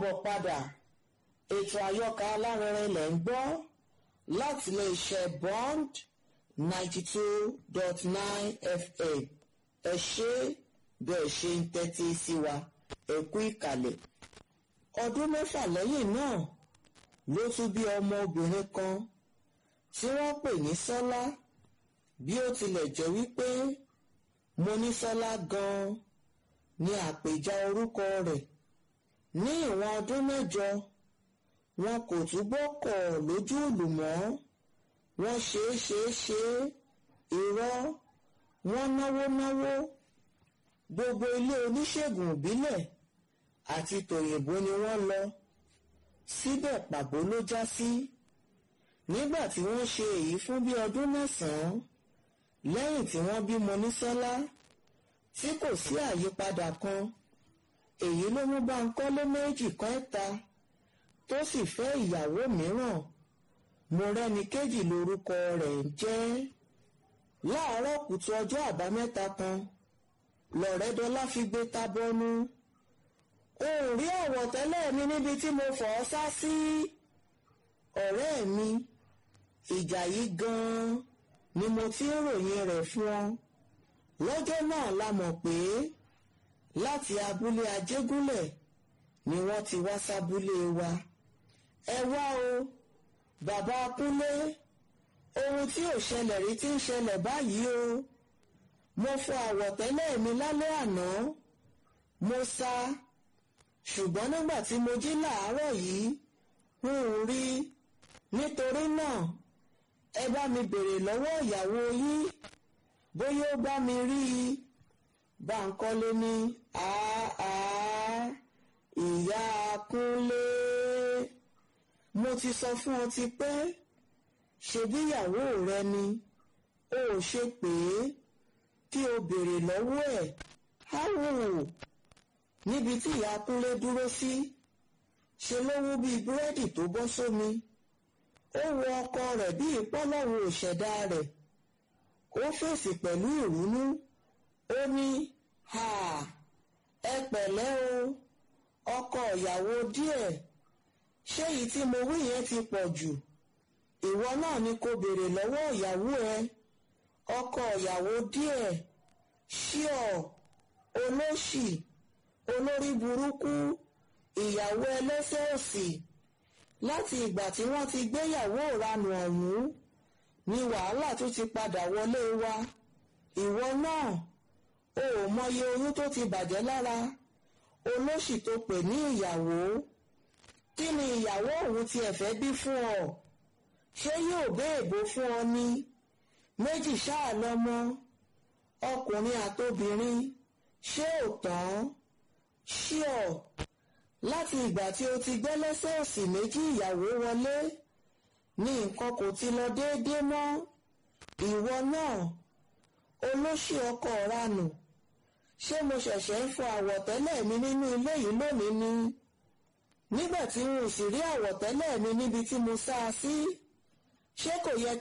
káàbọ̀ padà ètò àyọkà alárinrin lẹ̀ ń gbọ́ láti iléeṣẹ́ bond ninety two dot nine fm ẹ ṣé bẹ́ẹ̀ ṣe ń tẹ́tí sí wa ẹ kú ìkàlẹ̀ ọdún mẹ́fà lẹ́yìn náà ló tún bí ọmọ obìnrin kan tí wọ́n pè ní sọ́lá bí ó tilẹ̀ jẹ́ wípé monísọ́lá gan-an ni àpèjá orúkọ rẹ̀ ní ìwọ̀n ọdún mẹ́jọ wọn kò túbọ̀ kọ̀ lójú ìlú mọ́ wọ́n ṣe é ṣe é ṣe é irọ́ wọ́n náwó náwó gbogbo ilé oníṣègùn ìbílẹ̀ àti tòyìnbó ni wọ́n lọ síbẹ̀ pàbó ló já sí nígbà tí wọ́n ṣe èyí fún bí ọdún mẹ́sàn-án lẹ́yìn tí wọ́n bí Monísọ́lá tí kò sí àyípadà kan èyí ló mú Bánkọ́lé méjì kan ẹ̀ta tó sì fẹ́ ìyàwó mìíràn Mọ́rẹ́nikejì lórúkọ rẹ̀ ń jẹ́ láàárọ̀ kùtù ọjọ́ àbámẹ́ta kan lọ̀rẹ́dọ́lá fi gbé tábọ́nú o ò rí àwọ̀tẹ́lẹ̀ mi níbi tí mo fọ̀ ọ́ sá sí ọ̀rẹ́ mi ìjà yìí gan-an ni mo ti ń ròyìn rẹ̀ fún ọ lọ́jọ́ náà la mọ̀ pé láti abúlé ajégúnlẹ̀ ni wọ́n ti wá sábúlé wa ẹ wá o bàbá kúnlé ohun tí ò ṣẹlẹ̀ rí ti ń ṣẹlẹ̀ báyìí o mo fọ àwọ̀tẹ́lẹ̀ mi lálẹ́ àná mo sá ṣùgbọ́n nígbà tí mo jí làárọ̀ yìí n ò rí nítorí náà ẹ bá mi bèrè lọ́wọ́ ìyàwó yín bóyá ó bá mi rí i Bánkọ́lé ní àá ìyá Kúnlé mo ti sọ fún ọ ti pẹ́ ṣebí ìyàwó rẹ ni o ò ṣe pé kí o bèrè lọ́wọ́ ẹ̀ háwò níbi tí ìyá Kúnlé dúró sí ṣe ló wú bíi búrẹ́dì tó bọ́ sómi ó wo ọkọ rẹ̀ bíi pọ́lọ́run òṣẹ̀dá rẹ̀ ó fèsì pẹ̀lú ìrúnú ó ní ha ẹ pẹ̀lẹ́ o ọkọ ìyàwó díẹ̀ ṣé èyí tí mo wí yẹn ti pọ̀ jù ìwọ náà ni kò béèrè lọ́wọ́ ìyàwó ẹ ọkọ ìyàwó díẹ̀ ṣíọ olóṣì olórí burúkú ìyàwó ẹlẹ́sẹ̀ òsì láti ìgbà tí wọ́n ti gbéyàwó ìranù ọ̀hún ni wàhálà tún ti padà wọlé wa ìwọ náà o ò mọye oyún tó ti bàjẹ́ lára olóṣì tó pè ní ìyàwó kí ni ìyàwó òun ti ẹ̀fẹ́ bí fún ọ ṣé yóò béèbó fún ọ ní méjì ṣáà lọ́mọ ọkùnrin àtobìnrin ṣé ò tán ṣíọ láti ìgbà tí o ti gbé lẹ́sẹ̀ òsì méjì ìyàwó wọlé ní nǹkan kò ti lọ déédéé mọ́ ìwọ náà olóṣì ọkọ ranù ṣé mo ṣẹ̀ṣẹ̀ ń fọ àwọ̀tẹ́lẹ̀ mi nínú ilé yìí lónìí ni nígbà tí n ò sì rí àwọ̀tẹ́lẹ̀ mi níbi tí mo sá a sí ṣé kò yẹ